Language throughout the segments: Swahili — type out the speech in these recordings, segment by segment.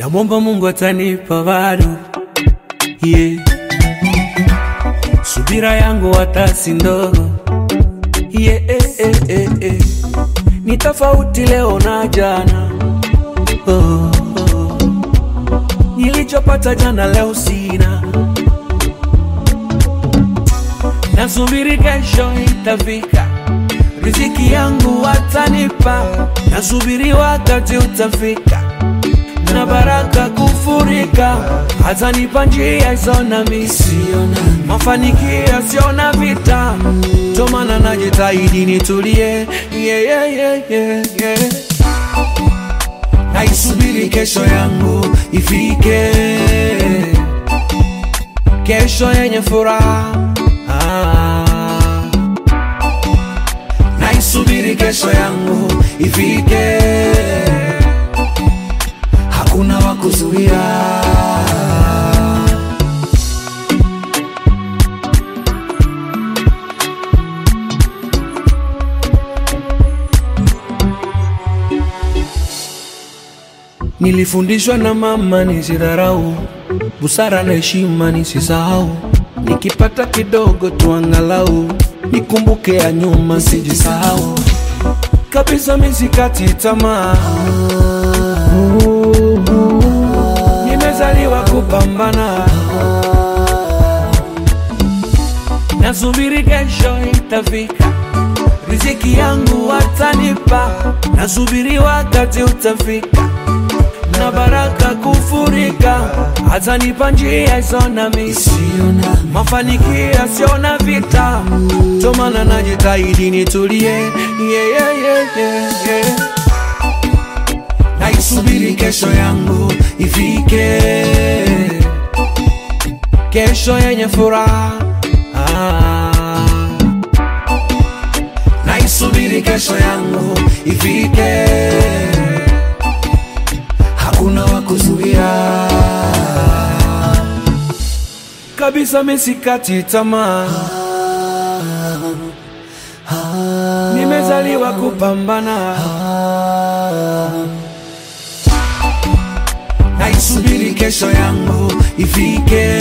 namwomba Mungu atanipa bado, yeah. Subira yangu hata si ndogo, yeah, eh, eh, eh, eh. Ni tofauti leo na jana, oh, oh. Nilichopata jana leo sina, nasubiri kesho itafika, riziki yangu watanipa, nasubiri wakati utafika na baraka kufurika, atanipa njia isona misiona mafanikio siona vita, ndo maana najitahidi nitulie, yeah, yeah, yeah, yeah, yeah. Naisubiri kesho yangu ifike, kesho yenye furaha ah. Naisubiri kesho yangu ifike, hakuna wa kuzuia. Nilifundishwa na mama nisidharau, busara na heshima nisisahau, nikipata kidogo tu angalau nikumbuke ya nyuma, sijisahau kabisa, misikati tamaa. Nimezaliwa kupambana, nasubiri kesho itafika, riziki yangu watanipa, nasubiri wakati utafika na baraka kufurika, atanipa njia isona misiona mafanikio siona vita, ndo maana najitahidi nitulie, yeah, yeah, yeah, yeah, yeah. Naisubiri kesho yangu ifike, kesho yenye furaha ah. Naisubiri kesho yangu ifike hakuna wa kuzuia kabisa, misikati tamaa. Nimezaliwa kupambana, naisubiri kesho yangu ifike,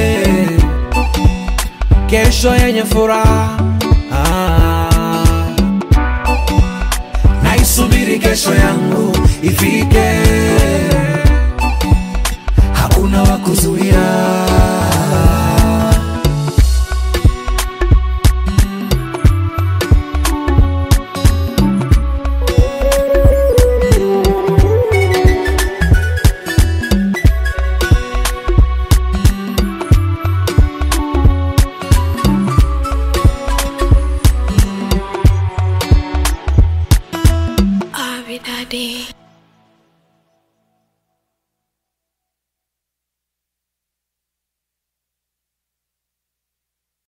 kesho yenye furaha ah. Naisubiri kesho yangu ifike, hakuna wa kuzuia. Abi Daddy.